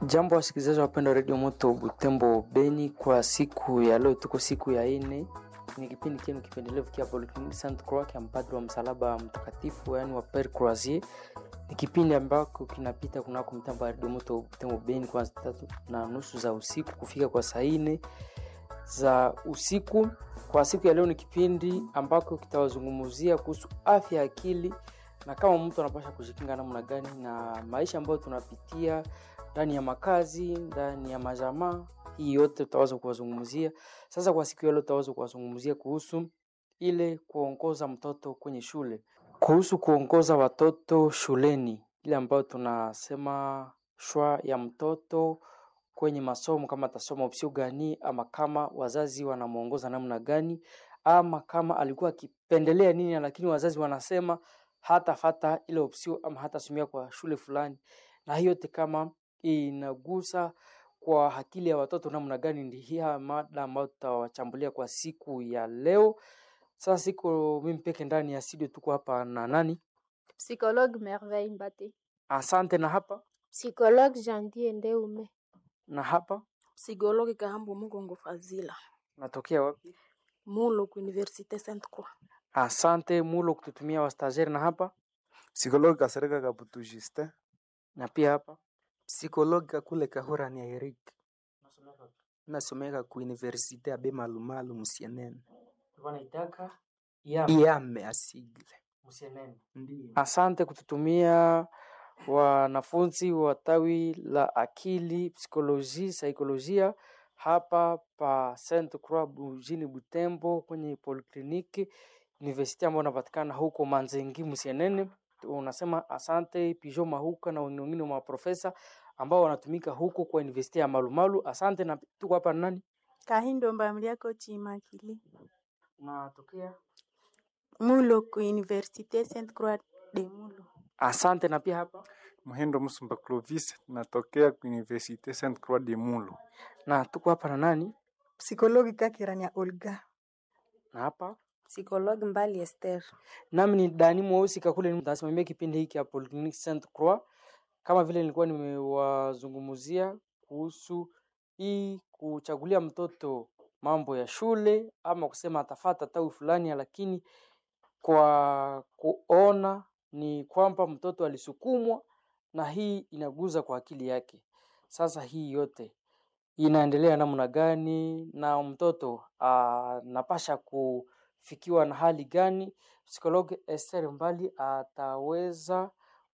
Jambo wasikilizaji wapenda redio Moto Butembo Beni, kwa siku ya leo tuko siku ya ine, ni kipindi chenu kipendelevu kia Polyclinique Sainte Croix kia mpadri wa msalaba mtakatifu, yaani wa Pere Croisier. Ni kipindi ambako kinapita kunako mtambo wa redio Moto Butembo Beni kwa saa tatu na nusu za usiku kufika kwa saa ine za usiku. Kwa siku ya leo ni kipindi ambako kitawazungumzia kuhusu afya ya akili na kama mtu anapasha kujikinga namna gani na maisha ambayo tunapitia ndani ya makazi, ndani ya majamaa. Hii yote tutaweza kuwazungumzia. Sasa kwa siku ya leo tutaweza kuwazungumzia kuhusu ile kuongoza mtoto kwenye shule, kuhusu kuongoza watoto shuleni, ile ambayo tunasema shwa ya mtoto kwenye masomo, kama atasoma opsio gani, ama kama wazazi wanamwongoza namna gani, ama kama alikuwa akipendelea nini, lakini wazazi wanasema hatafata ile opsio ama hatasomea kwa shule fulani, na hiyo yote kama inagusa kwa akili ya watoto namna gani, ndi hiya mada ambayo tutawachambulia kwa siku ya leo. Sasa siko mimi peke ndani ya studio, tuko hapa na nani? Psychologue Merveille Mbate. Asante. Na hapa Psychologue Janvier Ndeume. na hapa Psikologi Kahambo Mugongo Fazila. natokea wapi? Mulo ku Université Sainte Croix. Asante mulo kututumia wastageri. Na hapa Psikologi Kasereka Kabutu Justin. na pia hapa Psikologi Kakule Kahura ni Eric. Nasomeka ku Universite ya Bemalumalu Musienene. wanaitaka Iame asigle. Ndiyo. Asante kututumia wanafunzi wa tawi la akili psikoloji saikolojia hapa pa Sainte Croix mjini Butembo kwenye polikliniki university ambayo inapatikana huko Manzengi Musienene. Unasema asante Pijo Mahuka na wengine wa maprofesa ambao wanatumika huko kwa university ya Malumalu. Asante na tuko hapa na nani? Kahindo Mbamliako Chimakili. Natokea. Mulo ku Université Sainte Croix de Mulo. Asante na pia hapa Muhindo Musumba Clovis, natokea ku Université Sainte Croix de Mulo. na tuko hapa na nani? Psikologi Kakirania Olga. Na hapa Psikologi Mbali Esther. nami ni Dani Mweusi Kakule, nitasimamia kipindi hiki ya Polyclinique Sainte Croix. Kama vile nilikuwa nimewazungumzia kuhusu hii kuchagulia mtoto mambo ya shule ama kusema atafata tawi fulani, lakini kwa kuona ni kwamba mtoto alisukumwa na hii inaguza kwa akili yake. Sasa hii yote inaendelea namna gani na mtoto anapasha kufikiwa na hali gani? Psikologi Esther Mbali ataweza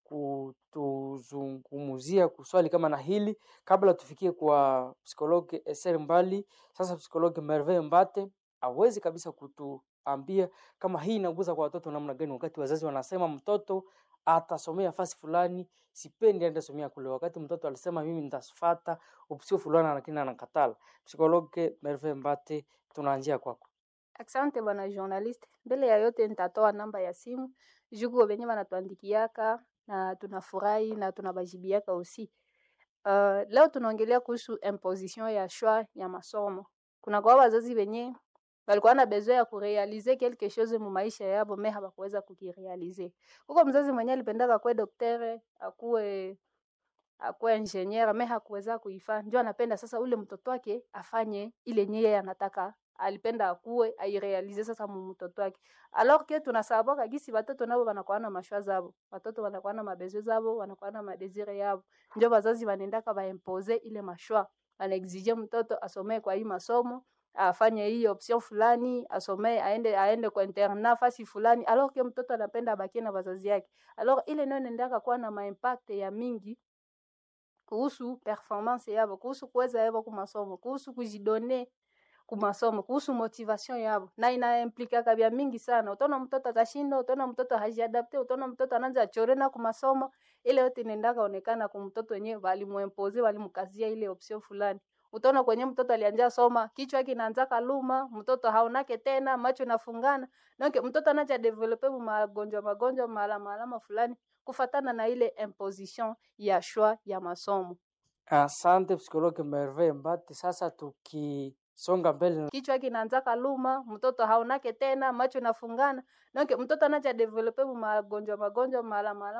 kutuzungumzia kuswali kama na hili kabla tufikie kwa psikologi Esther Mbali. Sasa psikologi Merveille Mbate awezi kabisa kutuambia kama hii inaguza kwa watoto namna gani, wakati wazazi wanasema mtoto atasomea fasi fulani, sipendi aende somea kule, wakati mtoto alisema mimi nitafata opsio fulani, lakini anakatala. Psikologe Merve Mbate, tunaanjia kwako. Asante bwana journalist. Mbele ya yote nitatoa namba ya simu juku wenye wanatuandikiaka na tunafurahi na tunabajibiaka usi. Uh, leo tunaongelea kuhusu imposition ya choix ya masomo. Kuna kwa wazazi wenye walikuwa na besoin ya kurealize quelque chose mu maisha yabo me hawakuweza kukirealize. Huko mzazi mwenye alipendaka kuwe daktari, akuwe akuwe engineer me hakuweza kuifanya. Ndio anapenda sasa ule mtoto wake afanye ile nyeye anataka alipenda akuwe airealize sasa mu mtoto wake. Alors que tunasabaka gisi watoto nabo wanakuwa na mashwa zabo. Watoto wanakuwa na mabezo zabo, wanakuwa na madesire yabo. Ndio wazazi wanaendaka baimpose ile mashwa. Anaexige mtoto asomee kwa hii masomo afanye hii option fulani, asomee aende aende kwa internat fasi fulani, alors que mtoto anapenda abakie na wazazi yake. Alors ile ndio inaendaka kuwa na maimpact ya mingi kuhusu performance yabo, kuhusu kuweza yabo kumasomo, kuhusu kujidone kumasomo, kuhusu motivation yabo, na inaimplikaka vya mingi sana. Utaona mtoto atashinda, utaona mtoto hajiadapte, utaona mtoto anaanza chorena kumasomo. Ile yote inaendaka onekana kwa mtoto wenyewe, walimuimpose walimkazia ile option fulani utaona kwenye mtoto alianja soma kichwa yake inaanza kaluma, mtoto haonake tena, macho nafungana donc mtoto anaja develope magonjwa magonjwa maalama alama fulani kufatana na ile imposition ya choix ya masomo. Asante psikologe Merve Mbate. Sasa tukisonga mbele Kichwa yake inaanza kaluma, mtoto haonake tena, macho nafungana donc mtoto anaja develope magonjwa magonjwa maalama alama